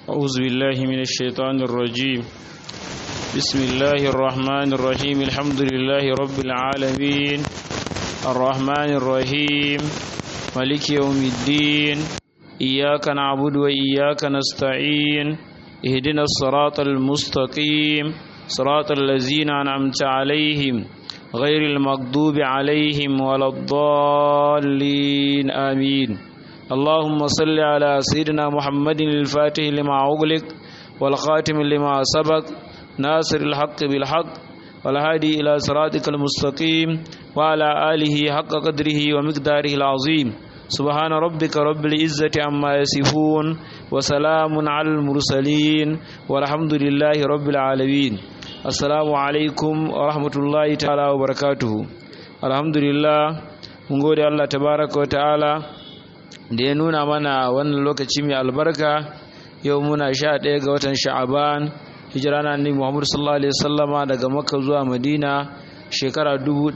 أعوذ بالله من الشيطان الرجيم بسم الله الرحمن الرحيم الحمد لله رب العالمين الرحمن الرحيم ملك يوم الدين إياك نعبد وإياك نستعين اهدنا الصراط المستقيم صراط الذين أنعمت عليهم غير المغضوب عليهم ولا الضالين آمين اللهم صل على سيدنا محمد الفاتح لما أغلق والخاتم لما سبق ناصر الحق بالحق والهادي إلى صراطك المستقيم وعلى آله حق قدره ومقداره العظيم سبحان ربك رب العزة عما يصفون وسلام على المرسلين والحمد لله رب العالمين assalamu alaikum wa rahmatullahi ta'ala wa barakatuhu alhamdulillah mun gode Allah tabaraka wa ta'ala da ya nuna mana wannan lokaci mai albarka yau muna sha ɗaya ga watan sha'aban hijira na annabi Muhammad sallallahu alaihi wasallama daga Makka zuwa Madina shekara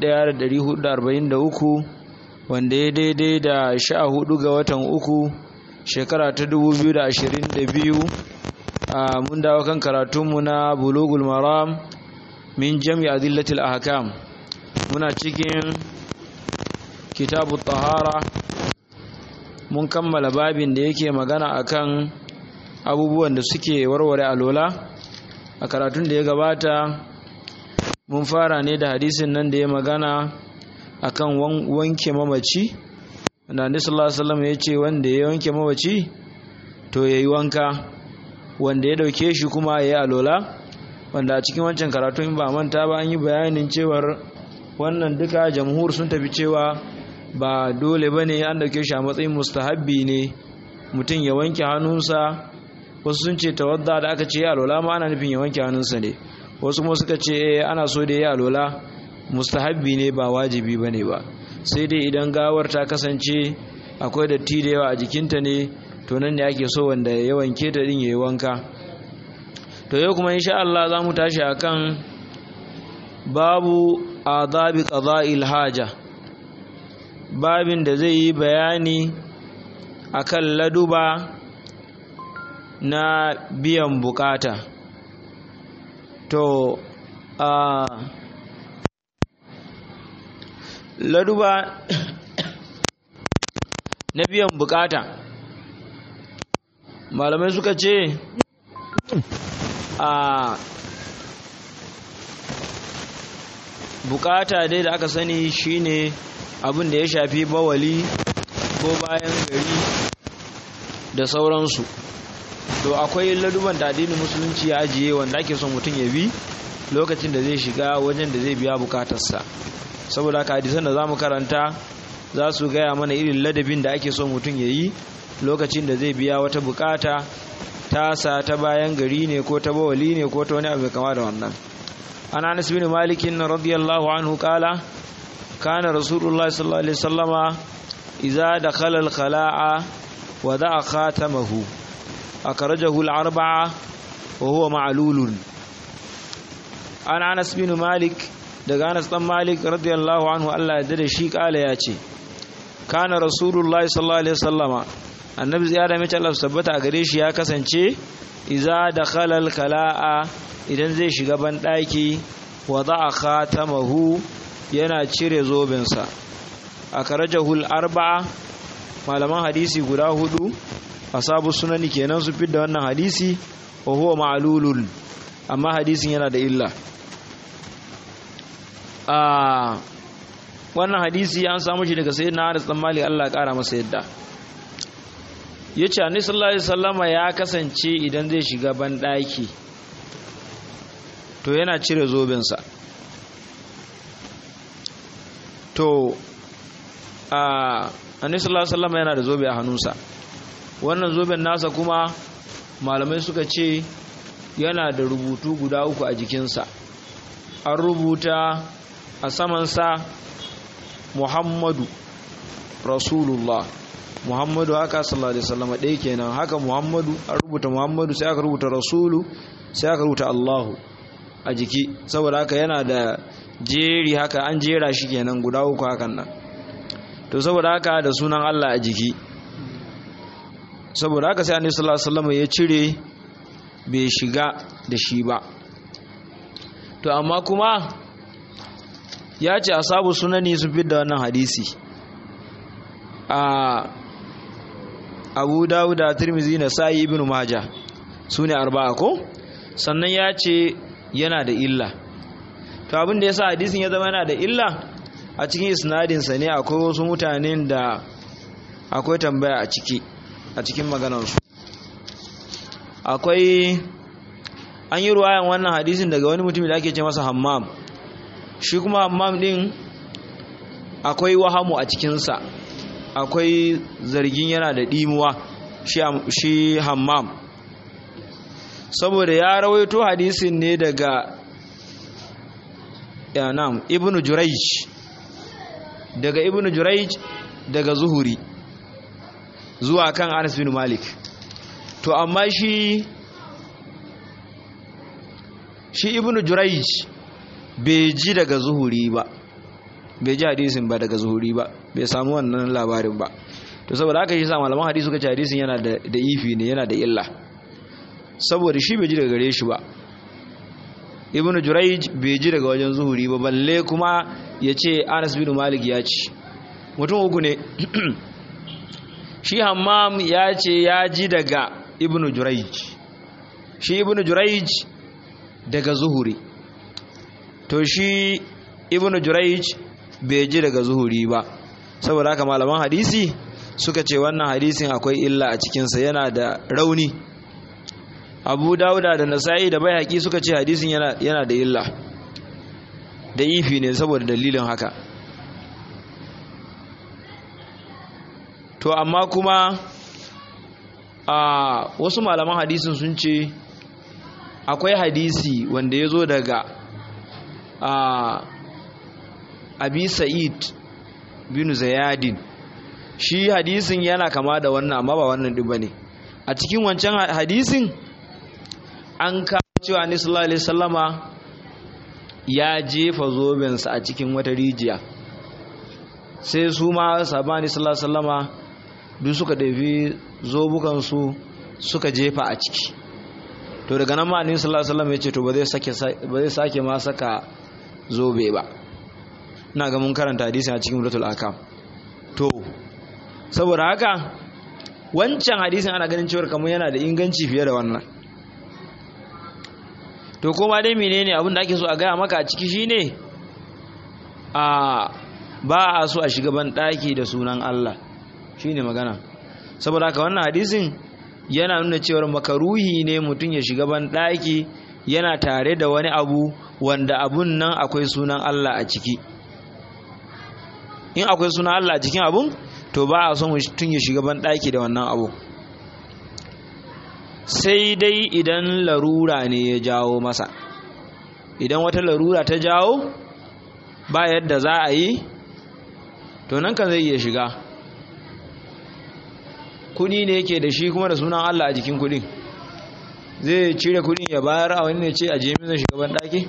1443 wanda ya daidai da sha hudu ga watan uku shekara ta 2022 mun dawo kan karatunmu na bulugul maram min jami adillatil ahkam muna cikin kitabu tahara mun kammala babin da yake magana akan abubuwan da suke warware alola a karatun da ya gabata mun fara ne da hadisin nan da ya magana akan wanke mamaci da annabi sallallahu alaihi wasallam ya ce wanda ya wanke mamaci to yayi wanka wanda ya dauke shi kuma ya yi alola wanda a cikin wancan karatu in ba manta ba an yi bayanin cewar wannan duka jamhur sun tafi cewa ba dole ba ne an dauke shi a matsayin mustahabbi ne mutum ya wanke hannunsa wasu sun ce tawadda da aka ce ya alola ma ana nufin ya wanke hannunsa ne wasu kuma suka ce ana so da ya alola mustahabbi ne ba wajibi ba ne ba sai dai idan gawar ta kasance akwai datti da yawa a jikinta ne to nan ne ake so wanda ya wanke ta din yayi wanka to yau kuma insha Allah za mu tashi akan babu adabi qada'il haja babin da zai yi bayani akan laduba na biyan bukata to a laduba na biyan bukata malamai suka ce a bukata dai da aka sani shine abin da ya shafi bawali ko bayan gari da sauransu to akwai laduban da addinin musulunci ya ajiye wanda ake son mutum ya bi lokacin da zai shiga wajen da zai biya bukatarsa saboda haka hadisan da za mu karanta za su gaya mana irin ladabin da ake son mutum ya yi lokacin da zai biya wata bukata tasa ta bayan gari ne ko ta bawali ne ko ta wani abu kama da wannan an anas bin malikin radiyallahu anhu kala kana rasulullah sallallahu alaihi wasallama idza dakhala al-khala'a wa da'a khatamahu akhrajahu al-arba'a wa huwa ma'lulun an anas bin malik daga anas dan malik radiyallahu anhu Allah ya dade shi kala ya ce kana rasulullah sallallahu alaihi wasallama annabi ya da mace Allah tabbata a gare shi ya kasance iza da khalal kala'a idan zai shiga ban daki wa za'a khatamahu yana cire zobensa a karajahul arba'a malaman hadisi guda hudu asabu sunani kenan su fidda wannan hadisi wa huwa ma'lulun amma hadisin yana da illa a wannan hadisi an samu shi daga sayyidina Anas dan Malik Allah ya kara masa yadda ya ce annabi sallallahu alaihi wasallama ya kasance idan zai shiga banɗaki to yana cire zobensa to a annabi sallallahu alaihi wasallama yana da zobe a hannunsa wannan zoben nasa kuma malamai suka ce yana da rubutu guda uku a jikinsa an rubuta a samansa muhammadu rasulullah muhammadu haka sallallahu alaihi wasallam ɗaya kenan haka muhammadu an rubuta muhammadu sai aka rubuta rasulu sai aka rubuta allahu a jiki saboda haka yana da jeri haka an jera shi kenan guda uku hakan nan to saboda haka da sunan allah a jiki saboda haka sai annabi sallallahu alaihi wasallam ya cire bai shiga da shi ba to amma kuma ya ce asabu sunani sun fi da wannan hadisi a abu dawuda tirmizi na sa'i ibn maja su ne arba'a ko sannan ya ce yana da illa to abin da ya sa hadisin ya zama yana da illa a cikin isnadinsa ne akwai wasu mutanen da akwai tambaya a ciki a cikin maganarsu akwai an yi ruwayan wannan hadisin daga wani mutum da ake ce masa hammam shi kuma hammam din akwai wahamu a cikinsa akwai zargin yana da ɗimuwa shi hammam saboda ya rawaito hadisin ne daga yanam ibnu jurayj daga ibnu jurayj daga zuhuri zuwa kan anas bin malik to amma shi shi ibnu jurayj bai ji daga zuhuri ba bai ji hadisin ba daga zuhuri ba bai samu wannan labarin ba to saboda haka shi sa malaman hadisi suka ce hadisin yana da da ifi ne yana da illa saboda shi bai ji daga gare shi ba ibnu jurayj bai ji daga wajen zuhuri ba balle kuma ya ce anas bin malik ya ci mutum uku ne shi hammam ya ce ya ji daga ibnu jurayj shi ibnu jurayj daga zuhuri to shi ibnu jurayj bai ji daga zuhuri ba saboda haka malaman hadisi suka ce wannan hadisin akwai illa a cikinsa yana da rauni abu dauda da nasa'i da bai suka ce hadisin yana, yana da illa da ifi ne saboda dalilin haka to amma kuma a wasu malaman hadisin sun ce akwai hadisi wanda ya zo daga a abi sa'id bin zayadin shi hadisin yana kama da wannan amma ba wannan ɗin ba ne a cikin wancan hadisin an kawo cewa ni sallallahu alaihi sallama ya jefa zobensa a cikin wata rijiya sai su ma sabani sallallahu alaihi sallama duk suka ɗafi zobukansu suka jefa a ciki to daga nan ma'anin sallallahu alaihi wasallam ya ce to ba zai sake ma saka zobe ba ina ga mun karanta hadisi a cikin mulatul akam to saboda haka wancan hadisin ana ganin cewar kamar yana da inganci fiye da wannan to kuma dai menene abin da ake so a gaya maka a ciki shine a ba a so a shiga ban daki da sunan Allah shine magana saboda haka wannan hadisin yana nuna cewar makaruhi ne mutum ya shiga ban daki yana tare da wani abu wanda abun nan akwai sunan Allah a ciki in akwai sunan Allah a cikin abun to ba a son mutum ya shiga ban daki da wannan abu sai dai idan larura ne ya jawo masa idan wata larura ta jawo ba yadda za a yi to nan kan zai iya shiga kudi ne yake da shi kuma da sunan Allah a jikin kudin zai cire kudin ya bayar a wani ne ce a jemi zai shiga banɗaki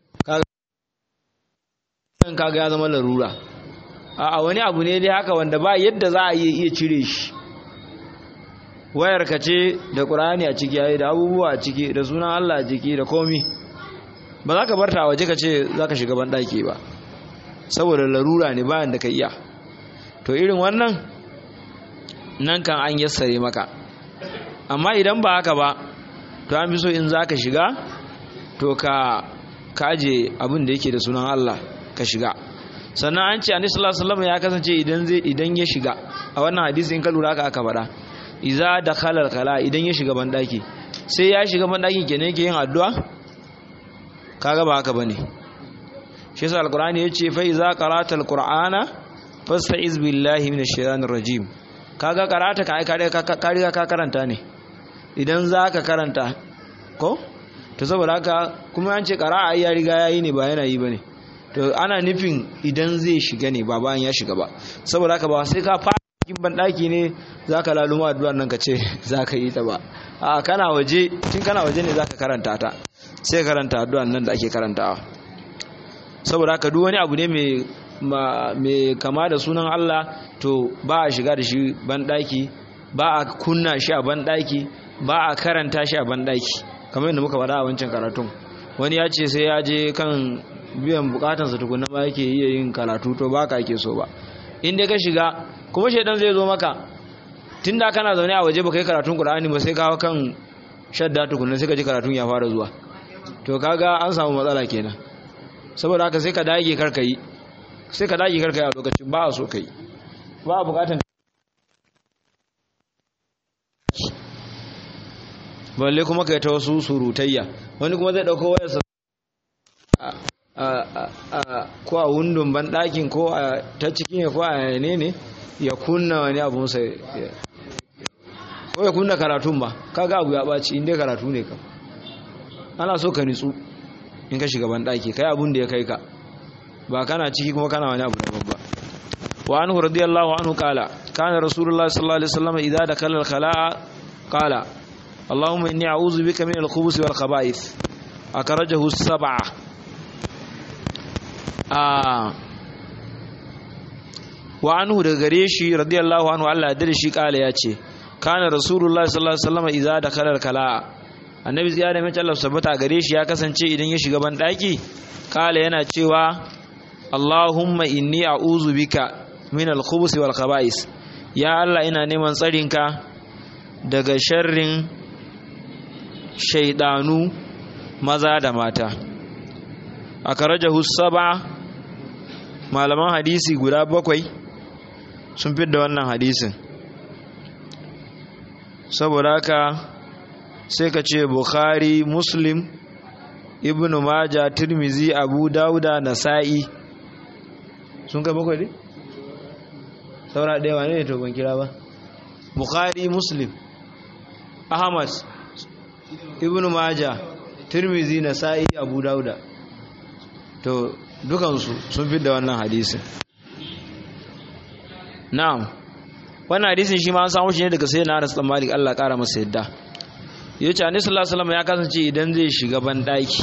kaga ya zama larura a wani abu ne dai haka wanda ba yadda za a iya cire shi wayar ka ce da ƙur'ani a ciki yayi da abubuwa a ciki da sunan Allah a ciki da komi ba za ka barta a waje ka ce za ka shiga banɗaki ba saboda larura ne bayan da ka iya to irin wannan nan kan an yassare maka amma idan ba haka ba to an fi so in za ka shiga to ka kaje abin da yake da sunan Allah ka shiga sannan an ce annabi sallallahu alaihi wasallam ya kasance idan zai idan ya shiga a wannan hadisi in ka lura haka aka faɗa iza dakhala kala idan ya shiga bandaki sai ya shiga bandaki kenan yake yin addu'a kaga ba haka bane shi yasa alqur'ani yace fa iza qara'ta alqur'ana fasta'iz billahi minash shaitanir rajim kaga karata ka ka riga ka karanta ne idan zaka karanta ko to saboda haka kuma an ce qara'a ya riga yayi ne ba yana yi bane to ana nufin idan zai shiga ne ba bayan ya shiga ba saboda haka ba sai ka fara cikin bandaki ne zaka laluma addu'ar nan ka ce zaka yi ta ba a kana waje tun kana waje ne zaka karanta ta sai karanta addu'ar nan da ake karantawa saboda haka duk wani abu ne mai mai kama da sunan Allah to ba a shiga da shi banɗaki ba a kunna shi a banɗaki ba a karanta shi a banɗaki kamar yadda muka faɗa a wancan karatun wani ya ce sai ya je kan biyan bukatansa tukunna ma yake iya yin karatu to ba ka ake so ba in dai ka shiga kuma shaidan zai zo maka tun da kana zaune a waje ba kai karatun qur'ani ba sai kawo kan shadda tukunna sai ka ji karatun ya fara zuwa to kaga an samu matsala kenan saboda haka sai ka dage karka yi sai ka dage karka yi a lokacin ba a so kai ba a bukatan balle kuma kai ta wasu surutayya wani kuma zai dauko wayarsa ko a wundun ban ɗakin ko a ta cikin ya ko a ne ne ya kunna wani abun sai ko ya kunna karatun ba kaga abu ya ɓaci inda karatu ne kam ana so ka nitsu in ka shiga ban ɗaki kai abun da ya kai ka ba kana ciki kuma kana wani abu daban ba wa anhu radiyallahu anhu qala kana rasulullahi sallallahu alaihi wasallam idza dakala al-khala'a qala اللهم إني أعوذ بك من الخبث والخبائث أخرجه السبعة آه وعنه دغريشي رضي الله عنه الله درشي قال ياتي كان رسول الله صلى الله عليه وسلم إذا دخل الكلاء annabi ziyara mai Allah sabata gare shi ya kasance idan ya shiga ban daki kala yana cewa Allahumma inni a'udhu bika min al-khubuthi wal khaba'is ya Allah ina neman tsarinka daga sharrin shaidanu maza da mata a karajahu saba malaman hadisi guda bakwai sun fi da wannan hadisin saboda haka sai ka ce bukhari muslim ibn maja tirmizi abu dauda nasa'i sun kai bakwai ne? saura ɗaya wane ne to ban kira ba bukhari muslim ahmad ibn maja tirmizi nasa'i abu dauda to dukansu sun fi da wannan hadisin na'am wannan hadisin shi ma an samu shi ne daga sayyidina Anas bin Malik Allah kara masa yadda yace Annabi sallallahu alaihi wasallam ya kasance idan zai shiga ban daki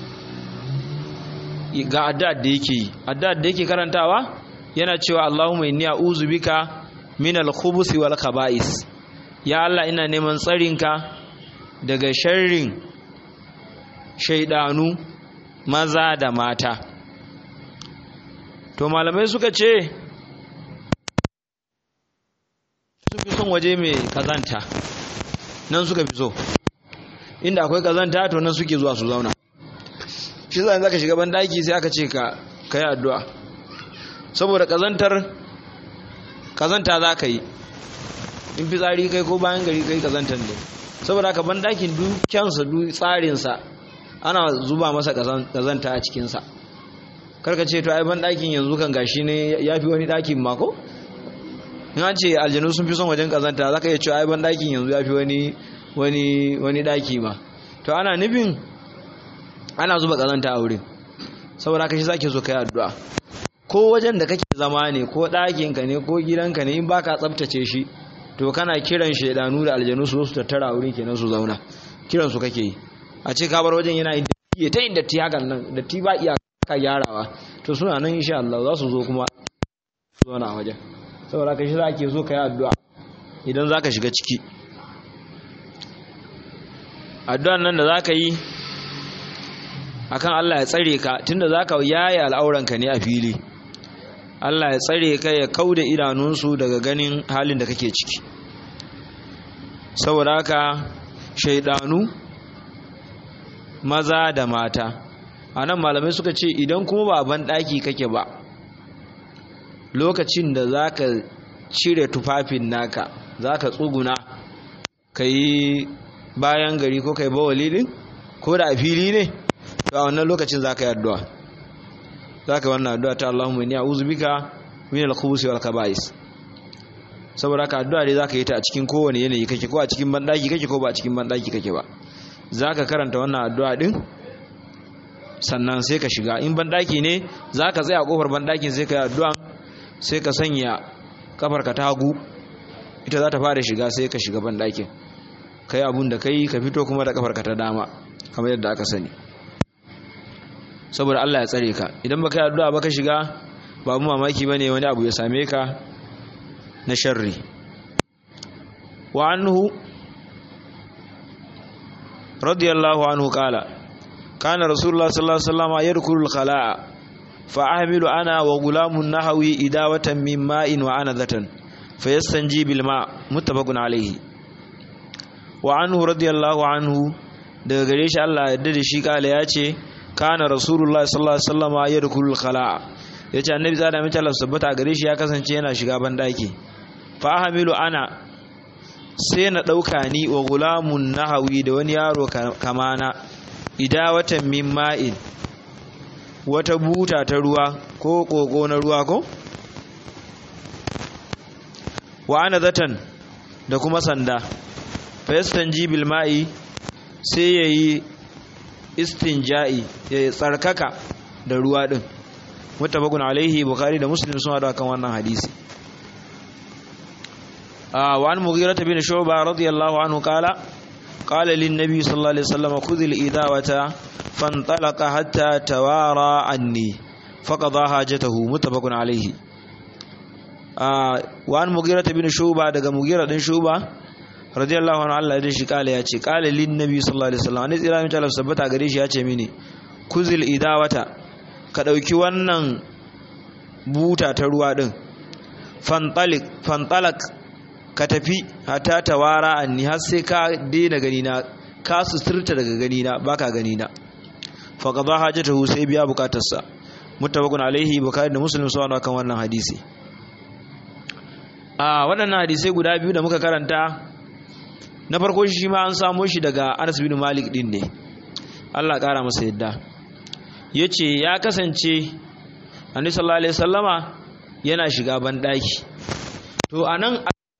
ga addu'ar da yake yi addu'ar da yake karantawa yana cewa Allahumma inni a'udhu bika min al-khubuthi wal khaba'is ya Allah ina neman tsarinka daga sharrin shaidanu maza da mata to malamai suka ce su fi son waje mai kazanta nan suka fi so inda akwai kazanta to nan suke zuwa su zauna shi zai zaka shiga bandaki sai aka ce ka kai addu'a saboda kazantar kazanta za ka yi in fi tsari kai ko bayan gari kai kazantar ne saboda haka bandakin dukkansa duk tsarinsa ana zuba masa kazanta a cikinsa karka ce to ai bandakin yanzu kan gashi ne ya fi wani dakin mako in an ce aljanu sun fi son wajen kazanta za ka iya cewa ai bandakin yanzu ya fi wani wani wani daki ma to ana nufin ana zuba kazanta a wurin saboda haka shi zake so kai addu'a ko wajen da kake zama ne ko ɗakinka ne ko gidanka ne in baka tsaftace shi to kana kiran shaidanu da aljanu su su tattara wurin kenan su zauna kiran su kake yi a ce ka bar wajen yana yin datti ta yin datti hakan nan datti ba iya ka gyarawa to suna nan insha Allah za su zo kuma su zauna a wajen saboda ka shi za ke zo ka yi addu'a idan za ka shiga ciki addu'an nan da za ka yi akan Allah ya tsare ka tunda za ka yaye al'auranka ne a fili Allah ya tsare ka ya kauda idanunsu daga ganin halin da kake ciki saboda haka shaidanu maza da mata a nan malamai suka ce idan kuma ba ban ɗaki kake ba lokacin da za ka cire tufafin naka za ka tsuguna ka yi bayan gari ko ka yi bawali ɗin ko da a fili ne to a wannan lokacin za ka yi addu'a za ka wannan addu'a ta Allahumma inni a'udhu bika min al-khubuthi wal kaba'is saboda ka addu'a dai za ka yi ta a cikin kowane yanayi kake ko a cikin bandaki kake ko ba a cikin bandaki kake ba za ka karanta wannan addu'a din sannan sai ka shiga in bandaki ne za ka tsaya a kofar bandakin sai ka yi addu'a sai ka sanya kafarka ta hagu ita za ta fara shiga sai ka shiga bandakin kai abun da kai ka fito kuma da kafarka ta dama kamar yadda aka sani saboda Allah ya tsare ka idan baka yi addu'a baka shiga ba mu mamaki bane wani abu ya same ka na sharri wa anhu radiyallahu anhu qala kana rasulullah sallallahu alaihi wasallam yadkhulu al-khala'a fa ahmilu ana wa gulamun nahawi idawatan min ma'in wa anadatan fayastanji bil ma muttafaqun alaihi wa anhu radiyallahu anhu daga gare shi Allah yadda da shi kala ya ce kana rasulullah sallallahu alaihi wasallam yadkhulu al-khala'a yace annabi zada mai Allah sabbata gare shi ya kasance yana shiga bandaki fa ahmilu ana sai na dauka ni wa gulamun nahawi da wani yaro kamana idawatan min ma'in wata buta ta ruwa ko koko na ruwa ko wa ana zatan da kuma sanda fayastan jibil ma'i sai ya yi istinja'i ya tsarkaka da ruwa ɗin mutabakun alaihi bukari da muslim sun haɗu kan wannan hadisi wa an mughira bin shuba radiyallahu anhu kala قال للنبي صلى الله عليه وسلم خذ الإذاوة فانطلق حتى توارى عني فقضى حاجته متفق عليه وعن مغيرة بن شوبة daga مغيرة بن شوبة radiyallahu anhu Allah da shi kala yace kala lin nabi sallallahu alaihi wasallam ne tsira mita sabbata gare shi yace mini kuzil idawata ka dauki wannan buta ta ruwa din fantalik fantalak ka tafi hatta tawara anni har sai ka daina gani na ka suturta daga gani na baka gani na fa qada hajatahu sai biya bukatarsa muttafaqun alaihi bukhari da muslim sun kan wannan hadisi a waɗannan hadisai guda biyu da muka karanta na farko shi ma an samo shi daga Anas bin Malik din ne Allah ƙara masa yadda yace ya kasance Annabi sallallahu alaihi wasallama yana shiga ban daki to anan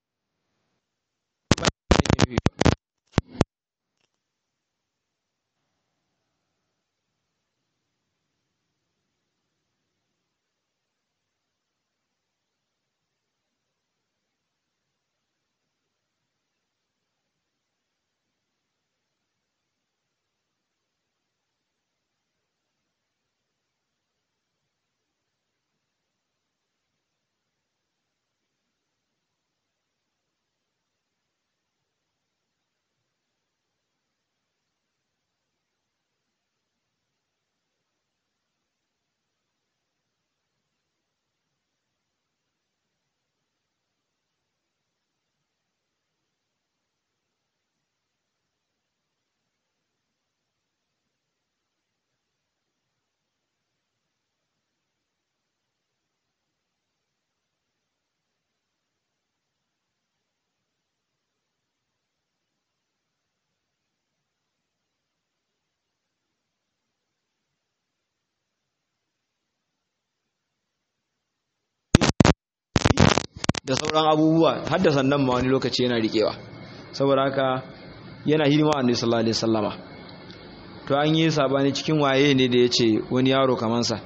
da sauran abubuwa har da sannan ma wani lokaci yana riƙewa saboda haka yana hidima a annabi sallallahu alaihi wasallama to an yi sabani cikin waye ne da yace wani yaro kaman sa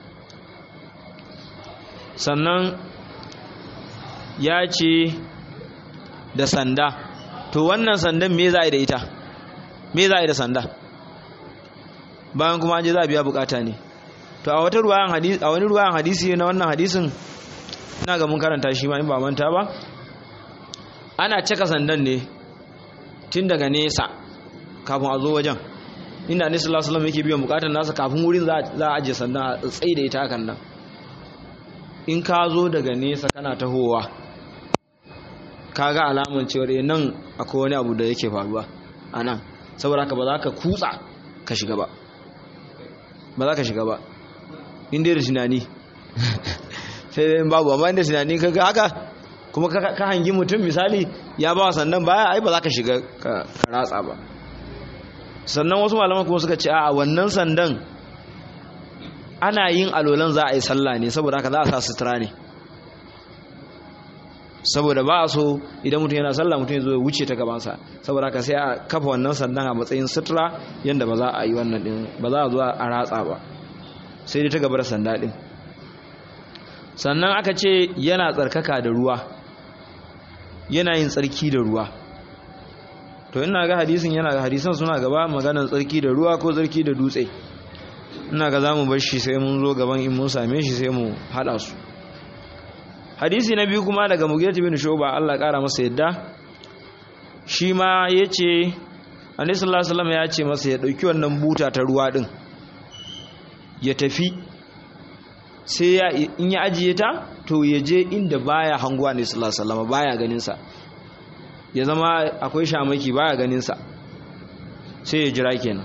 sannan ya ce da sanda to wannan sandan me za a yi da ita me za a yi da sanda bayan kuma an je za a biya bukata ne to a wata ruwayan hadisi a wani ruwayan hadisi na wannan hadisin ina ga mun karanta shi ma in ba manta ba ana cika sandan ne tun daga nesa kafin a zo wajen inda annabi sallallahu alaihi wasallam yake biyan bukatar nasa kafin wurin za a ajiye sandan a tsaye da ita hakan nan in ka zo daga nesa kana tahowa kaga alaman cewa nan akwai wani abu da yake faruwa a nan saboda haka ba za ka kutsa ka shiga ba ba za ka shiga ba inda da tunani sai dai babu amma inda tunani kaga haka kuma ka hangi mutum misali ya ba sannan baya ai ba za ka shiga ka ratsa ba sannan wasu malaman kuma suka ce a wannan sandan ana yin alolan za a yi sallah ne saboda haka za a sa sutura ne saboda ba a so idan mutum yana sallah mutum ya zo ya wuce ta gabansa saboda haka sai a kafa wannan sandan a matsayin sutura yadda ba za a yi wannan din ba za a zo a ratsa ba sai dai ta gaba da sanda din sannan aka ce yana tsarkaka da ruwa yana yin tsarki da ruwa to ina ga hadisin yana ga hadisan suna gaba maganar tsarki da ruwa ko tsarki da dutse ina ga za mu bar shi sai mun zo gaban in mun same shi sai mu haɗa su hadisi na biyu kuma daga mugiyat bin shuba Allah ƙara masa yadda shi ma yace annabi sallallahu alaihi wasallam ya ce masa ya dauki wannan buta ta ruwa din ya tafi sai ya in ya ajiye ta to ya je inda baya hanguwa ne sallallahu alaihi wasallam baya ganin sa ya zama akwai shamaki baya ganin sa sai ya jira kenan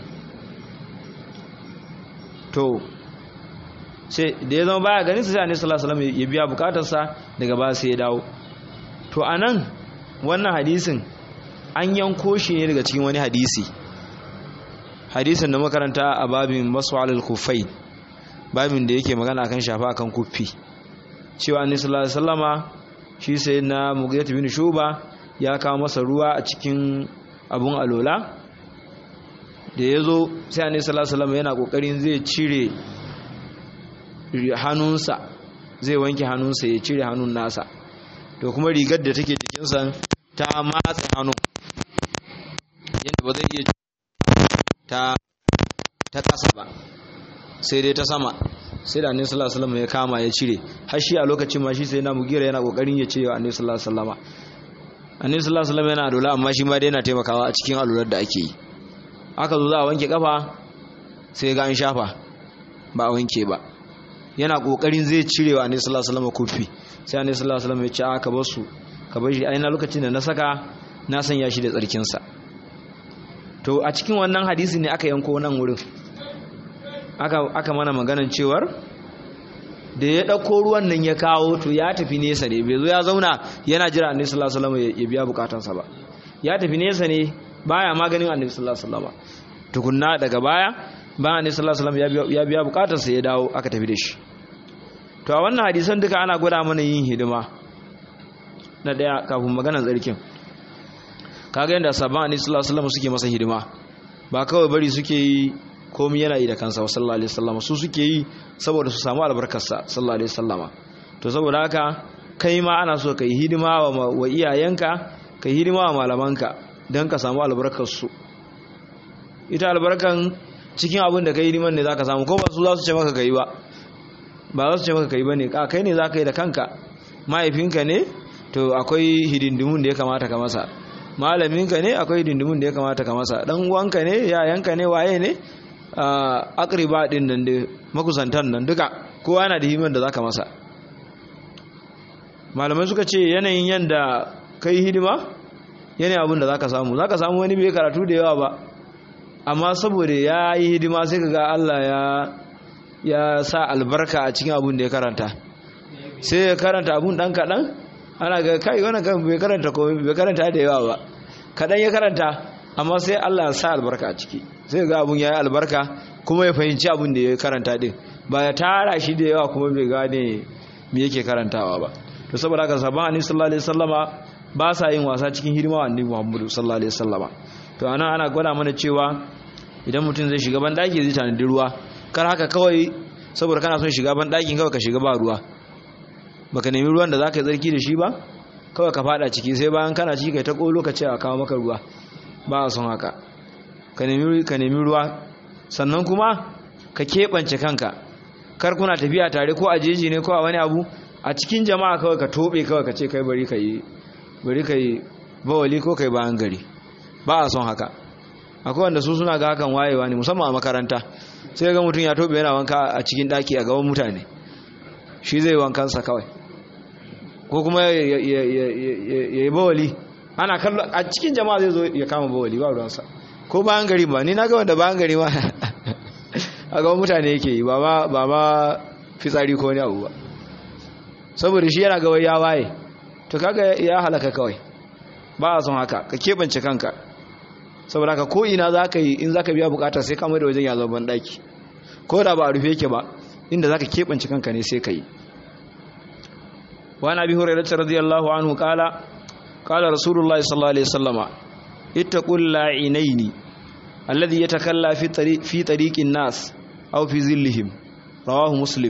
to sai da ya zama baya ganin sa sai annabi sallallahu alaihi wasallam ya biya bukatarsa daga ba sai ya dawo to anan wannan hadisin an yanko shi ne daga cikin wani hadisi hadisin da makaranta a babin maswalul kufai babin da yake magana akan shafa akan kuffi cewa annabi sallallahu alaihi wasallama shi sai na mughirah bin shuba ya kawo masa ruwa a cikin abun alola da yazo sai annabi sallallahu alaihi wasallama yana kokarin zai cire hannunsa zai wanke hannunsa ya cire hannun nasa to kuma rigar da take jikinsa ta matsa hannun yadda ba zai iya ta ta kasa ba sai dai ta sama sai da annabi sallallahu alaihi wasallam ya kama ya cire har shi a lokacin ma shi sai na mugira yana kokarin ya cire annabi sallallahu alaihi wasallam annabi sallallahu alaihi wasallam yana adola amma shi ma dai yana taimakawa a cikin alurar da ake yi aka zo za a wanke kafa sai ga an shafa ba a wanke ba yana kokarin zai cire wa annabi sallallahu alaihi wasallam kufi sai annabi sallallahu alaihi wasallam ya ce aka bar su ka bar shi a ina lokacin da na saka na sanya shi da tsarkin sa to a cikin wannan hadisi ne aka yanko nan wurin aka aka mana maganan cewar da ya dauko ruwan nan ya kawo to ya tafi nesa ne bai zo ya zauna yana jira annabi sallallahu alaihi wasallam ya biya bukatansa ba ya tafi nesa ne baya maganin annabi sallallahu alaihi wasallam tukunna daga baya bayan annabi sallallahu alaihi wasallam ya biya bukatarsa ya dawo aka tafi da shi to a wannan hadisan duka ana gwada mana yin hidima na daya kafin maganar tsarkin kaga yadda sabon annabi sallallahu alaihi wasallam suke masa hidima ba kawai bari suke yi komai yana yi da kansa sallallahu alaihi wasallam su suke yi saboda su samu albarkarsa sallallahu alaihi wasallam to saboda haka kai ma ana so kai hidima wa iyayenka kai hidima wa malamanka don ka samu albarkar su ita albarkan cikin abin da kai hidiman ne zaka samu ko ba su za su ce maka kai ba ba za su ce maka kai ba ne kai ne za ka yi da kanka mahaifinka ne to akwai hidindimun da ya kamata ka masa malaminka ne akwai hidindimun da ya kamata ka masa dan uwanka ne yayanka ne waye ne akriba din nan da makusantan nan duka kowa yana da hidiman da za ka masa malamai suka ce yanayin yanda kai hidima yanayin abin da za ka samu za ka samu wani bai karatu da yawa ba amma saboda ya yi hidima sai ka ga Allah ya ya sa albarka a cikin abun da ya karanta sai ya karanta abun dan kaɗan ana ga kai wani kan bai karanta ko bai karanta da yawa ba kaɗan ya karanta amma sai Allah ya sa albarka a ciki sai ga abun ya yi albarka kuma ya fahimci abun da ya karanta din ba ya tara shi da yawa kuma bai gane me yake karantawa ba to saboda haka sabon annabi sallallahu alaihi wasallama ba sa yin wasa cikin hidima wa annabi Muhammadu sallallahu alaihi wasallama to anan ana gwada mana cewa idan mutum zai shiga ban daki zai tanadi ruwa kar haka kawai saboda kana son shiga ban ɗakin kawai ka shiga ba ruwa baka nemi ruwan da zaka yi tsarki da shi ba kawai ka fada ciki sai bayan kana ciki kai ta kolo ka ce a kawo maka ruwa ba a son haka ka nemi ka nemi ruwa sannan kuma ka keɓance kanka kar kuna tafiya tare ko a jeji ne ko a wani abu a cikin jama'a kawai ka tobe kawai ka ce kai bari ka yi bari ka yi bawali ko kai bayan gari ba a son haka akwai wanda su suna ga hakan wayewa ne musamman a makaranta sai ga mutum ya tobe yana wanka a cikin daki a gaban mutane shi zai wankansa kawai ko kuma ya yi bawali ana kallo a cikin jama'a zai zo ya kama bawali ba ruwansa ko bayan gari ba ni na ga wanda bayan gari ma a gaban mutane yake yi ba ma fitsari ko wani abu ba saboda shi yana gawai ya waye to kaga ya halaka kawai ba a son haka ka keɓance kanka saboda haka ko ina za ka yi in za ka biya bukata sai kamar da wajen ya zama banɗaki ko da ba a rufe yake ba inda za ka keɓance kanka ne sai ka yi wani abi hurairata radiyallahu anhu kala kala rasulullahi sallallahu alaihi wasallama ittaqul la'inaini alladhi yatakalla fi tariq fi tariqin nas aw fi zillihim rawahu muslim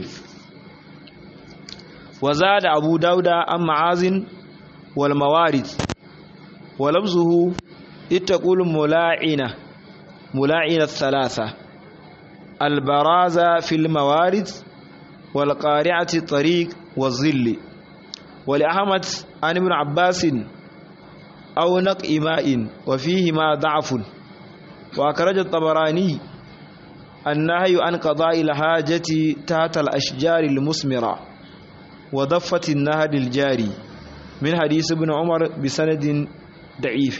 wa zada abu dauda an ma'azin wal mawarid wa lafzuhu اتقوا الملاعنة ملاعنة الثلاثة البرازة في الموارد والقارعة الطريق والظل ولأحمد عن ابن عباس أو نقع ماء وفيهما ضعف wa karaja tabarani annahyu an qada'i al-hajati tahta al-ashjar al-musmira wa daffati an-nahd al-jari min hadith ibn umar bi sanadin da'if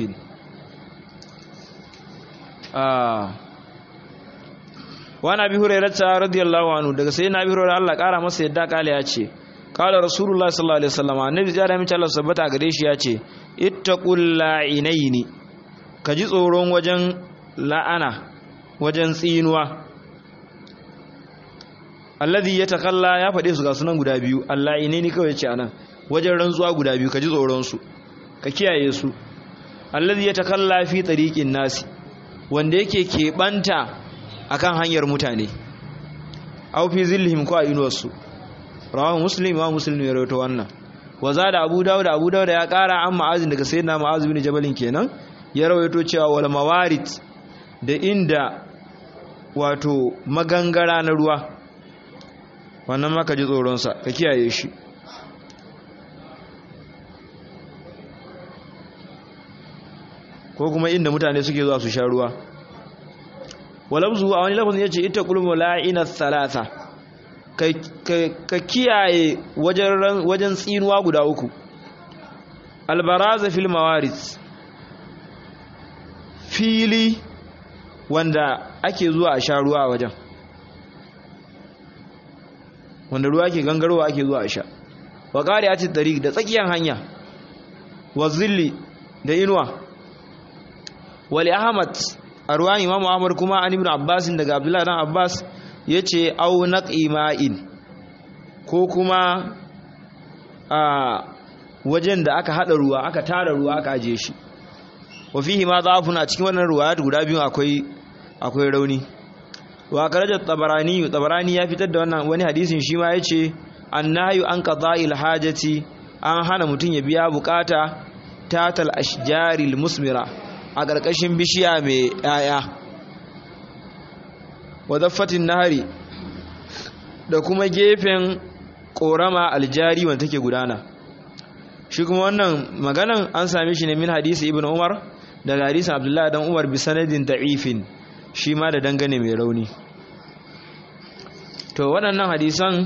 ah wa nabi hurairah radiyallahu anhu daga sayyidina abi hurairah Allah kara masa yadda kale ya ce kala rasulullah sallallahu alaihi wasallam annabi ya da mace Allah sabbata gare shi ya ce ittaqul la'inaini ka ji tsoron wajen la'ana wajen tsinuwa alladhi yatakalla ya fade su ga sunan guda biyu alla'inaini kawai ce anan wajen rantsuwa guda biyu ka ji tsoron su ka kiyaye su alladhi yatakalla fi tariqin nasi wanda yake keɓanta akan hanyar mutane aw fi zillihim ko a inuwarsu rawahu muslim wa muslim ya rawaito wannan wa zada abu dawud abu dawud ya kara an ma'azin daga sayyidina ma'az bin jabalin kenan ya rawaito cewa wal mawarid da inda wato magangara na ruwa wannan ma ka ji tsoron sa ka kiyaye shi ko kuma inda mutane suke zuwa su sha ruwa walabzu a wani lafazin yace ita kulmu la'ina thalatha ka kiyaye wajen tsinuwa guda uku albaraza fil mawaris fili wanda ake zuwa a sha ruwa a wajen wanda ruwa ke gangarowa ake zuwa a sha wa ƙari ati tariq da tsakiyar hanya wa zilli da inuwa wali ahmad a ruwan imamu ahmad kuma an ibn abbasin daga abdullahi dan abbas ya ce au naqima'in ko kuma a wajen da aka hada ruwa aka tara ruwa aka aje shi wa fihi ma dhafun a cikin wannan ruwayat guda biyu akwai akwai rauni wa karajat tabarani tabarani ya fitar da wannan wani hadisin shi ma yace annahyu an qada'il hajati an hana mutun ya biya bukata tatal ashjaril musmira a ƙarƙashin bishiya mai 'ya'ya wadaffatin nahari da kuma gefen korama aljari wanda take gudana shi kuma wannan maganan an same shi ne min hadisi ibn umar daga hadisin abdullahi dan umar bi sanadin da'ifin shi ma da dangane mai rauni to waɗannan hadisan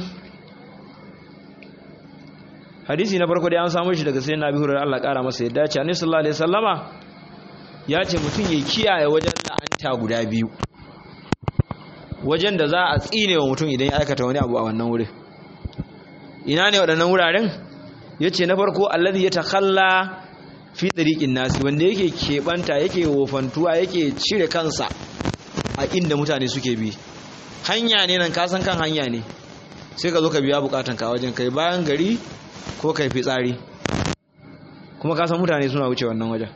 hadisi na farko dai an samu shi daga sayyidina abi hurairah Allah ƙara masa yadda ce annabi sallallahu alaihi wasallama ya ce mutum ya kiyaye wajen la'anta guda biyu wajen da za a tsine wa mutum idan ya aikata wani abu a wannan wurin ina ne waɗannan wuraren ya ce na farko allazi ya takalla fi ɗariƙin nasi wanda yake keɓanta yake wofantuwa yake cire kansa a inda mutane suke bi hanya ne nan kasan kan hanya ne sai ka zo ka biya bukatan ka wajen kai bayan gari ko kai fitsari kuma kasan mutane suna wuce wannan wajen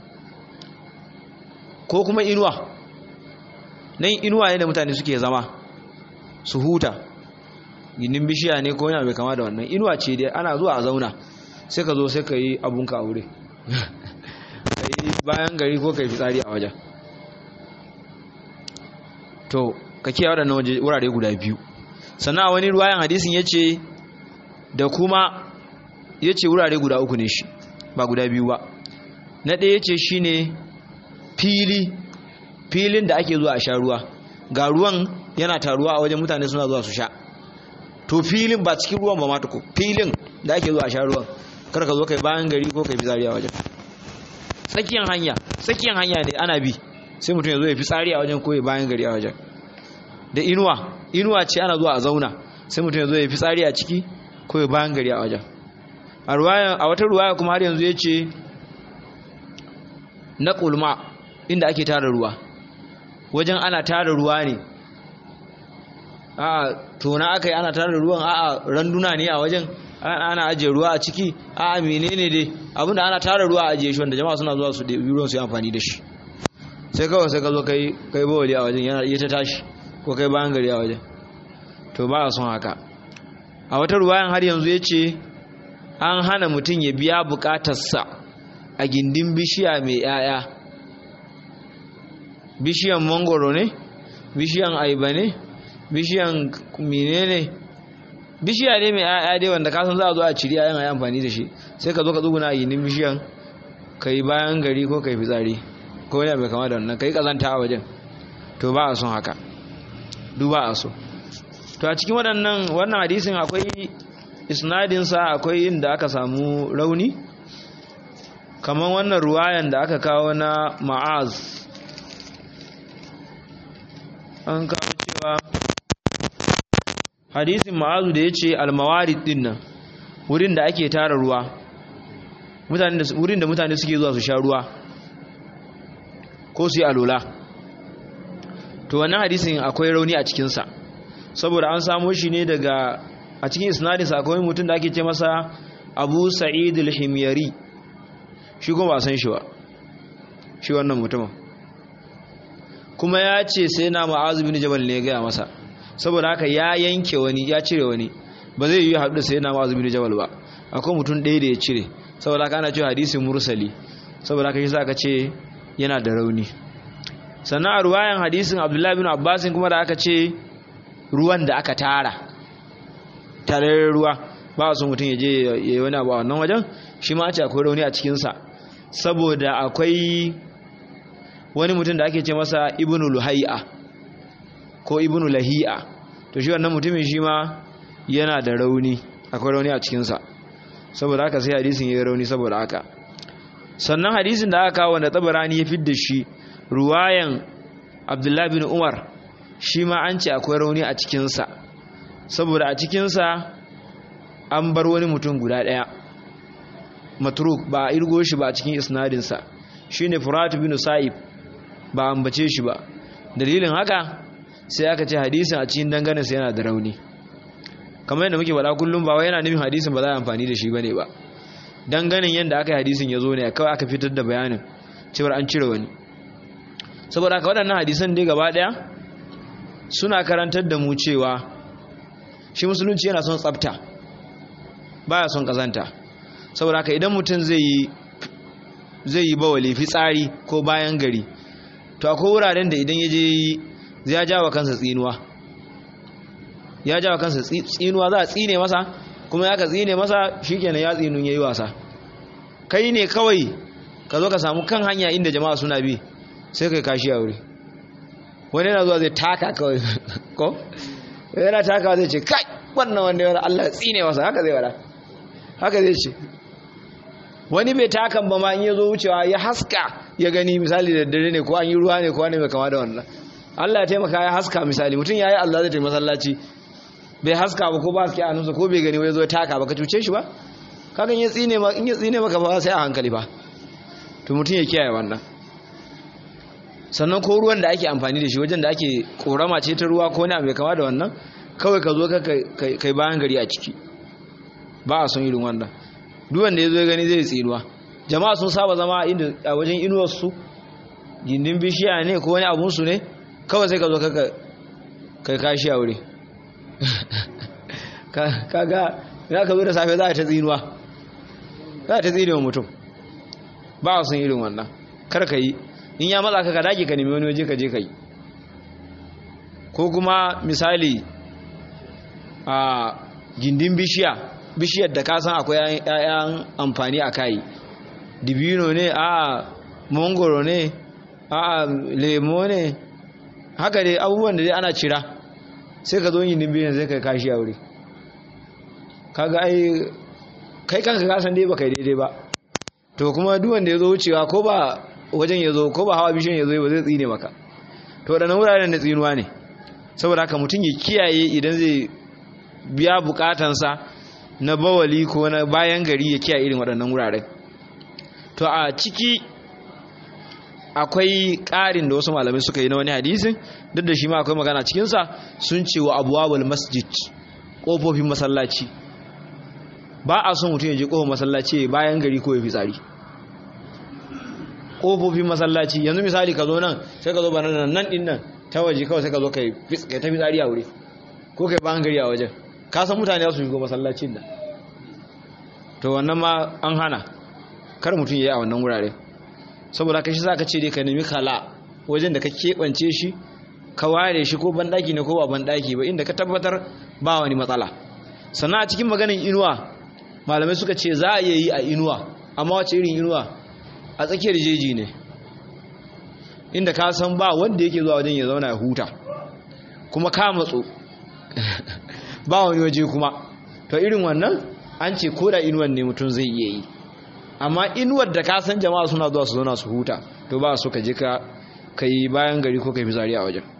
ko kuma inuwa nan inuwa ne da mutane suke zama su huta gindin bishiya ne ko yana bai kama da wannan inuwa ce dai ana zuwa a zauna sai ka zo sai ka yi abunka a wuri ka yi bayan gari ko ka yi fitsari a wajen to ka kiyaye waɗannan wurare guda biyu sannan a wani ruwayan hadisin ya ce da kuma ya ce wurare guda uku ne shi ba guda biyu ba na ɗaya ya ce shi ne fili filin da ake zuwa a sha ruwa ga ruwan yana taruwa a wajen mutane suna zuwa su sha to filin ba cikin ruwan ba ma tuku filin da ake zuwa a sha ruwan kar ka zo kai bayan gari ko kai fitsari a wajen tsakiyan hanya tsakiyan hanya ne ana bi sai mutum ya zo ya fitsari a wajen ko ya bayan gari a wajen da inuwa inuwa ce ana zuwa a zauna sai mutum ya zo ya fitsari a ciki ko ya bayan gari a wajen a wata ruwaya kuma har yanzu ya ce na kulma inda ake tara ruwa wajen ana tara ruwa ne a tona aka yi ana tara ruwan a randuna ne a wajen ana ajiye ruwa a ciki a menene dai abinda ana tara ruwa a ajiye shi wanda jama'a suna zuwa su ɗebi ruwan su yi amfani da shi sai kawai sai ka zo kai kai bawali a wajen yana iya ta tashi ko kai bayan gari a wajen to ba a son haka a wata ruwayan har yanzu ya ce an hana mutum ya biya bukatarsa a gindin bishiya mai 'ya'ya bishiyan mangoro ne bishiyan aiba ne bishiyan mine ne bishiya ne mai 'ya'ya dai wanda kasan za a zo a ciri yayin a yi amfani da shi sai ka zo ka tsuguna a gindin bishiyan ka yi bayan gari ko ka yi fitsari ko wani mai kama da wannan kai kazanta a wajen to ba a son haka duk ba a so to a cikin waɗannan wannan hadisin akwai isnadinsa akwai inda aka samu rauni kamar wannan ruwayan da aka kawo na ma'az an kawo cewa hadisin ma'azu da ya ce almawarid din nan wurin da ake tara ruwa wurin da mutane suke zuwa su sha ruwa ko su yi alola to wannan hadisin akwai rauni a cikinsa saboda an samo shi ne daga a cikin isnadinsa akwai mutum da ake ce masa abu sa'id al-himyari shi kuma ba san shi ba shi wannan mutumin kuma ya ce sai na ma'azu bin jabal ne ya gaya masa saboda haka ya yanke wani ya cire wani ba zai yi haɗu da sai na ma'azu bin jabal ba akwai mutum ɗaya da ya cire saboda haka ana cewa hadisin mursali saboda haka shi za ka ce yana da rauni sannan a ruwayan hadisin abdullahi bin abbasin kuma da aka ce ruwan da aka tara tarayyar ruwa ba a so mutum ya je ya yi wani abu a wannan wajen shi ma ce akwai rauni a cikinsa saboda akwai wani mutum da ake ce masa ibnu luhai'a ko ibnu lahi'a to shi wannan mutumin shi ma yana da rauni akwai rauni a cikinsa saboda haka sai hadisin ya yi rauni saboda haka sannan hadisin da aka kawo wanda tabarani ya fidda shi ruwayan abdullahi bin umar shi ma an ce akwai rauni a cikinsa saboda a cikinsa an bar wani mutum guda ɗaya matruk ba a irgo shi ba a cikin isnadinsa shi ne furatu bin sa'ib ba a ambace shi ba dalilin haka sai aka ce hadisin a cikin danganinsa yana da rauni kamar yadda muke faɗa kullum ba wai yana nufin hadisin ba za a amfani da shi ba ne ba danganin yadda aka yi hadisin ya zo ne kawai aka fitar da bayanin cewar an cire wani saboda haka waɗannan hadisan dai gaba ɗaya suna karantar da mu cewa shi musulunci yana son tsafta baya son kazanta saboda haka idan mutum zai yi zai yi bawali fitsari ko bayan gari to akwai wuraren da idan ya je zai ya jawa kansa tsinuwa ya jawa kansa tsinuwa za a tsine masa kuma ya ka tsine masa shikenan ya tsinun yayi wasa kai ne kawai ka zo ka samu kan hanya inda jama'a suna bi sai kai kashi a wuri wani yana zuwa zai taka kawai ko yana taka zai ce kai wannan wanda yana Allah tsine masa haka zai wada haka zai ce wani bai takan ba ma in ya zo wucewa ya haska ya gani misali da dare ne ko an yi ruwa ne ko wani mai kama da wannan Allah ya taimaka ya haska misali mutum ya yi Allah zai taimaka masallaci bai haska ba ko ba haske a nusa ko bai gani wai zo taka ba ka cuce shi ba kakan ya tsine ma in ya tsine maka ba sai a hankali ba to mutum ya kiyaye wannan sannan ko ruwan da ake amfani da shi wajen da ake korama ce ta ruwa ko ne mai kama da wannan kawai ka zo ka kai bayan gari a ciki ba a son irin wannan duk wanda ya zo gani zai tsinuwa jama'a sun saba zama inda a wajen inuwarsu gindin bishiya ne ko wani abunsu ne kawai sai ka zo ka kai kashi a wuri kaga ya ka zo da safe za a ta tsinuwa za a ta tsinewa mutum ba a son irin wannan kar ka yi in ya matsa ka ka dage ka nemi wani waje ka je ka yi ko kuma misali a gindin bishiya bishiyar da ka san akwai 'ya'yan amfani a kai dibino ne a mangoro ne a lemo ne haka dai abubuwan da dai ana cira sai ka zo yin bishiyar sai ka kashi a wuri kaga ai kai kanka kasan dai ba kai daidai ba to kuma duwanda ya zo wucewa ko ba wajen ya zo ko ba hawa bishiyar ya zo ba zai tsine maka to waɗannan wuraren da tsinuwa ne saboda haka mutum ya kiyaye idan zai biya bukatansa na bawali ko na bayan gari ya kiyaye irin waɗannan wuraren to a ciki akwai ƙarin da wasu malamai suka yi na wani hadisin duk da shi ma akwai magana cikinsa sun ce wa abuwabul masjid ƙofofin masallaci ba a son mutum ya je ƙofar masallaci bayan gari ko ya fi tsari ƙofofin masallaci yanzu misali ka zo nan sai ka zo ba nan nan ɗin nan ta waje kawai sai ka zo ka yi ta fi tsari a wuri ko ka yi bayan gari a wajen ka san mutane su shigo masallacin da to wannan ma an hana kar mutum ya yi a wannan wurare saboda ka shi za ka ce dai ka nemi kala wajen da ka keɓance shi ka ware shi ko banɗaki ne ko ba banɗaki ba inda ka tabbatar ba wani matsala sannan a cikin maganin inuwa malamai suka ce za a iya yi a inuwa amma wace irin inuwa a tsakiyar jeji ne inda ka san ba wanda yake zuwa wajen ya zauna ya huta kuma ka matso ba wani waje kuma to irin wannan an ce ko da inuwan ne mutum zai iya yi amma inuwar da ka san jama'a suna zuwa su zauna su huta to ba so ka je ka kai bayan gari ko kai fitsari a wajen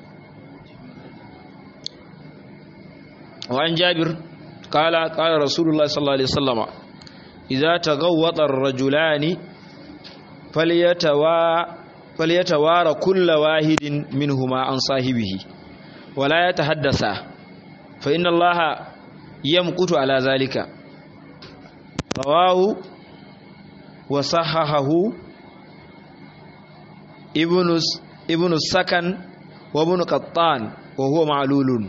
wa an jabir qala qala rasulullah sallallahu alaihi wasallama idza taghawwata ar-rajulani falyatawa falyatawara kullu wahidin minhuma an sahibihi wala yatahaddasa fa inna allaha yamqutu ala zalika rawahu wa sahahahu ibnu ibnu sakan wa ibnu qattan wa huwa ma'lulun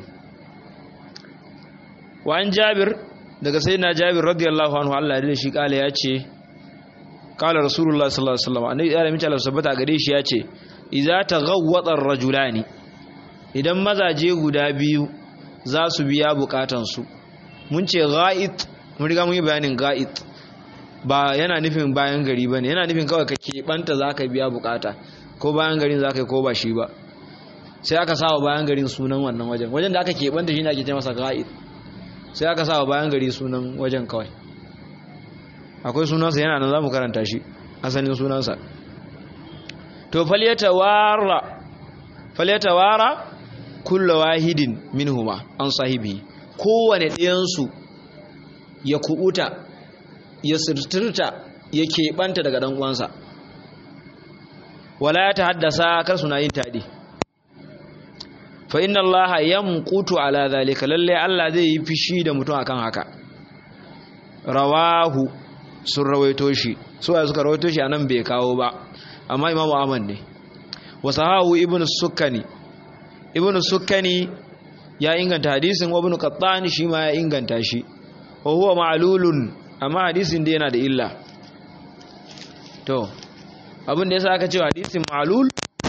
wa an jabir daga sayyidina jabir radiyallahu anhu Allah ya shi kala yace kala rasulullah sallallahu alaihi wasallam annabi ya rami Allah sabbata gare shi yace idza taghawwata ar-rajulani idan mazaje guda biyu za su biya bukatan su mun ce ga'it mun riga mun yi bayanin ga'it ba yana nufin bayan gari bane yana nufin kawai ka keɓanta zaka biya bukata ko bayan garin zaka yi ko ba shi ba sai aka sawa bayan garin sunan wannan wajen wajen da aka keɓanta shi ne ake ce masa ga'it sai aka sa bayan gari sunan wajen kawai akwai sunansa yana nan za mu karanta shi asalin sunansa to falyatawara kulla wahidin minhuma an sahibi kowane ɗayansu ya kubuta ya sirtirta ya keɓanta daga ɗan uwansa wala ya ta haddasa kar suna yin taɗi fa inna allaha yamqutu ala zalika lalle Allah zai yi fishi da mutum akan haka rawahu sun rawaito shi so ya suka rawaito shi anan bai kawo ba amma imamu Ahmad ne wasahahu ibnu sukkani ibnu sukkani ya inganta hadisin wa ibnu qattani shi ma ya inganta shi wa huwa ma'lulun amma hadisin da yana da illa to abin da yasa aka ce hadisin ma'lul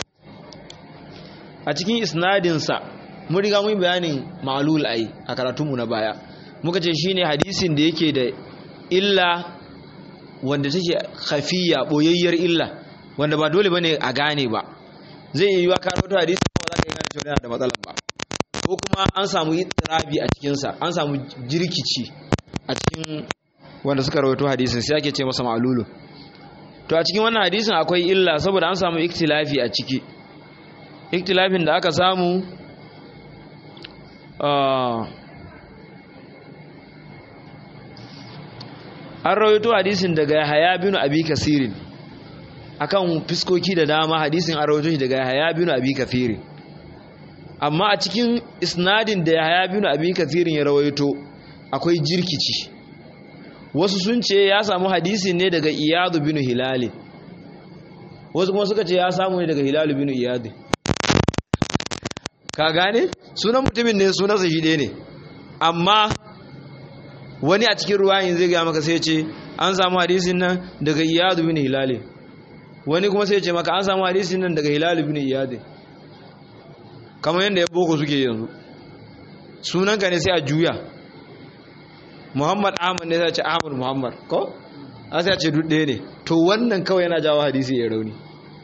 a cikin isnadinsa mun riga mun bayanin ma'lul ai a karatunmu na baya muka ce shine hadisin da yake da illa wanda take khafiya boyayyar illa wanda ba dole bane a gane ba zai yi yiwa karo to hadisin ba za ka gane cewa yana da matsala ba ko kuma an samu ittirabi a cikin sa an samu jirkici a cikin wanda suka rawaito hadisin sai ake ce masa ma'lulu to a cikin wannan hadisin akwai illa saboda an samu iktilafi a ciki iktilafin da aka samu an rawaito hadisin daga Yahaya bin Abi Kasirin akan fiskoki da dama hadisin an rawaito shi daga Yahaya bin Abi Kasirin amma a cikin isnadin da Yahaya bin Abi Kasirin ya rawaito akwai jirkici wasu sun ce ya samu hadisin ne daga Iyad bin Hilal wasu kuma suka ce ya samu ne daga Hilal bin Iyad ka gane sunan mutumin ne sunansa shi ɗaya ne amma wani a cikin ruwayin zai gaya maka sai ce an samu hadisin nan daga iyadu bin hilali wani kuma sai ce maka an samu hadisin nan daga hilali bin iyadu kamar yadda ya boko suke yanzu sunanka ne sai a juya muhammad ahmad ne sai ce ahmad muhammad ko a sai ce duk ɗaya ne to wannan kawai yana jawo hadisi ya rauni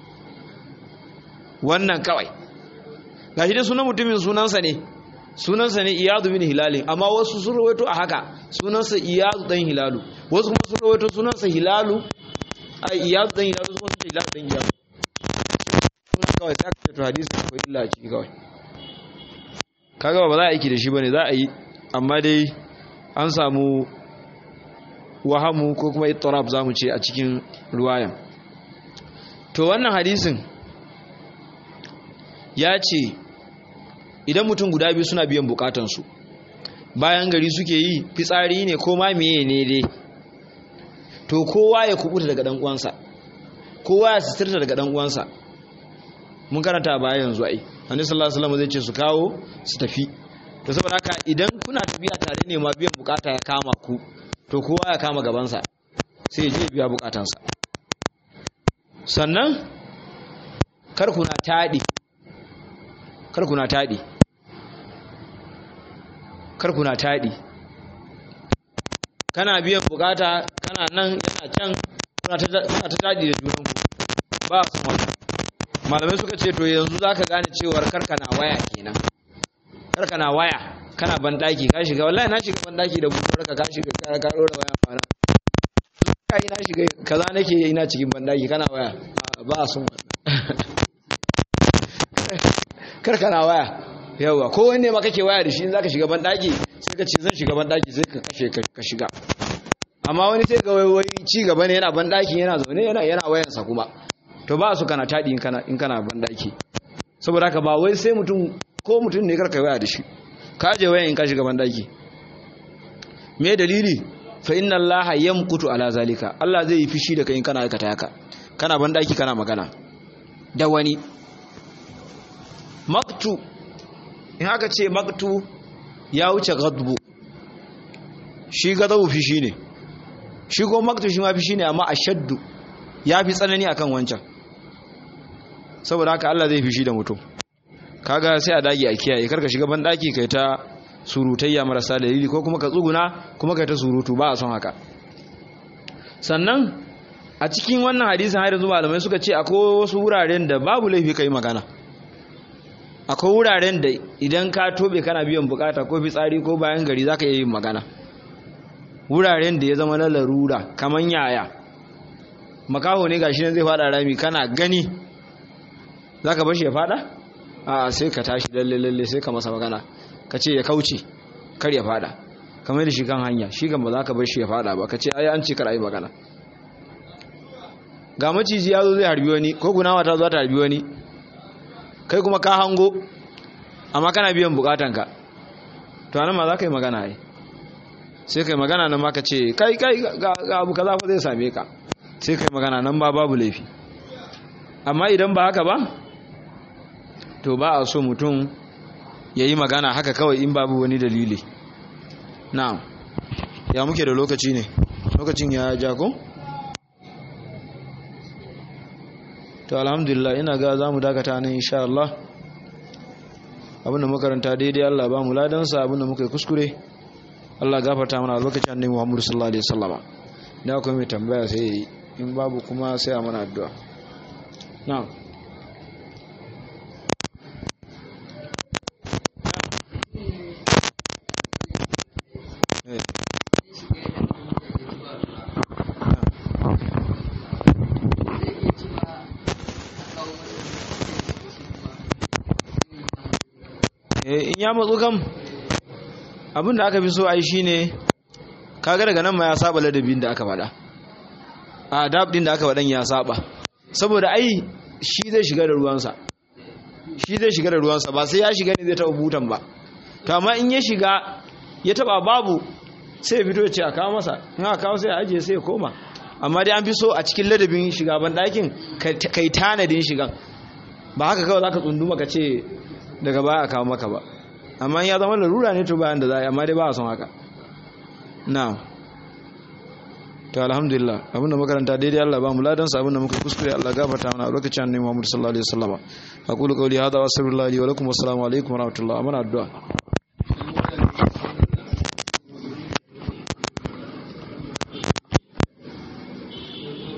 wannan kawai ga shi dai sunan mutumin sunansa ne sunansa ne iyadu bin hilalin amma wasu sun rawaito a haka sunansa iyadu dan hilalu wasu kuma sun rawaito sunansa hilalu a iyadu dan hilalu kuma sun ce hilalu dan iyadu sunan kawai sai aka to hadisi akwai illa a ciki kawai kaga ba za a aiki da shi bane za a yi amma dai an samu wahamu ko kuma ittirab zamu ce a cikin ruwayan to wannan hadisin ya ce idan mutum guda biyu suna biyan bukatansu bayan gari suke yi fitsari ne ko ma meye ne dai to kowa ya kubuta daga dan uwansa kowa ya sitirta daga dan uwansa mun karanta baya yanzu ai annabi sallallahu alaihi wasallam zai ce su kawo su tafi to saboda haka idan kuna tafiya tare ne ma biyan bukata ya kama ku to kowa ya kama gabansa sai ya je biya bukatansa sannan kar kuna taɗi kar kuna taɗi kar kuna taɗi kana biyan bukata kana nan yana can kuna ta taɗi da junanku ba su mata malamai suka ce to yanzu za ka gane cewar karka na waya kenan karka na waya kana bandaki ka shiga wallahi na shiga bandaki da bukuwar ka ka shiga ka ka dora waya mana kai na shiga kaza nake ina cikin bandaki kana waya ba a son wannan karka na waya yawa ko wanne ma kake waya da shi in zaka shiga bandaki sai ka ce zan shiga bandaki sai ka kashe ka shiga amma wani sai ga wai ci gaba ne yana bandaki yana zaune yana yana wayansa kuma to ba su kana tadi in kana in kana bandaki saboda haka ba wai sai mutum ko mutum ne karka waya da shi ka je wayan in ka shiga bandaki me dalili fa inna allaha yamkutu ala zalika Allah zai yi fishi da kai in kana aikata haka kana bandaki kana magana da wani maktu in haka ce maktu ya wuce gadbu shi gadabu fishi ne shi ko maktu shi ma fishi ne amma ashaddu ya fi tsanani akan wancan saboda haka Allah zai fishi da mutum kaga sai a dage a kiyaye karka shiga ban daki kai ta surutayya marasa dalili ko kuma ka tsuguna kuma kai ta surutu ba a son haka sannan a cikin wannan hadisin har yanzu malamai suka ce akwai wasu wuraren da babu laifi kai magana akwai wuraren da idan ka tobe kana biyan bukata ko fitsari ko bayan gari zaka iya yin magana wuraren da ya zama na larura kaman yaya makaho ne gashi nan zai fada rami kana gani zaka bar shi ya fada a sai ka tashi lalle lalle sai ka masa magana ka ce ya kauce kar ya fada kamar da shi kan hanya shi kan ba za ka bar shi ya fada ba ka ce ai an ce kar ai magana ga maciji ya zo zai harbi wani ko gunawa ta zo ta harbi wani kai kuma ka hango amma kana biyan bukatanka to anan ma za ka yi magana ai sai kai magana nan ma ka ce kai kai ga abu kaza fa zai same ka sai kai magana nan ba babu laifi amma idan ba haka ba to ba a so mutum ya yi magana haka kawai in babu wani dalili na'am ya muke da lokaci ne lokacin ya jago to alhamdulillah ina ga za mu dakata nan insha Allah abinda makaranta daidai Allah ba mu ladansa abinda muka yi kuskure Allah gafarta mana a lokacin annabi Muhammad sallallahu alaihi wasallama da akwai mai tambaya sai in babu kuma sai a mana addu'a na'am in ya matsu kam abin da aka fi so ai shine kaga daga nan ma ya saba ladabin da aka faɗa a dabdin da aka faɗan ya saba saboda ai shi zai shiga da ruwansa shi zai shiga da ruwansa ba sai ya shiga ne zai taɓa butan ba to amma in ya shiga ya taɓa babu sai ya fito ya ce a kawo masa in aka kawo sai ya ajiye sai ya koma amma dai an fi so a cikin ladabin shiga ban ɗakin kai tanadin shigan ba haka kawai za ka tsunduma ka ce daga baya a kawo maka ba amma ya zama larura ne to bayan da za a yi amma dai ba a son haka na to alhamdulillah abinda makaranta daidai Allah ba mu ladansa abinda muka kuskure Allah gafarta mana a lokacin annabi Muhammad sallallahu alaihi wasallam aqulu qawli hadha wa astaghfirullahi wa lakum wa assalamu alaikum wa rahmatullahi wa barakatuh